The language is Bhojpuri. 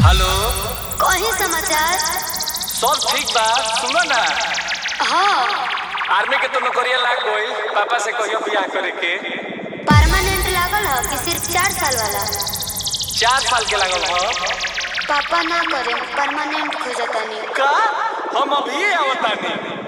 हेलो कहीं समाचार सब ठीक बा सुनो ना हाँ आर्मी के तो नौकरिया लाग गई पापा से कहियो बियाह करे के परमानेंट लागल ह कि सिर्फ चार साल वाला चार साल के लागल हो पापा ना करे परमानेंट खोजतानी का हम अभी आवतानी